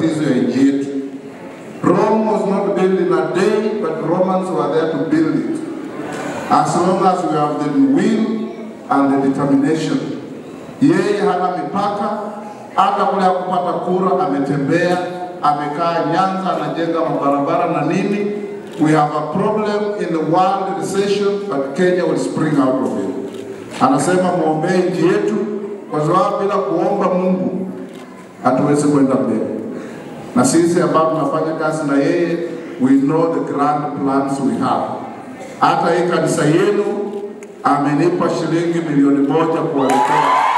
matatizo ya nchi yetu. Rome was not built in a day, but Romans were there to build it. As long as we have the will and the determination. Yeye hana mipaka, hata kule hakupata kura, ametembea, amekaa Nyanza, anajenga mabarabara na nini. We have a problem in the world recession, but Kenya will spring out of it. Anasema muombee nchi yetu, kwa sababu bila kuomba Mungu hatuwezi kwenda mbele. Na sisi ambao tunafanya kazi na yeye, we know the grand plans we have. Hata hii kanisa yenu amenipa shilingi milioni moja kuwaletea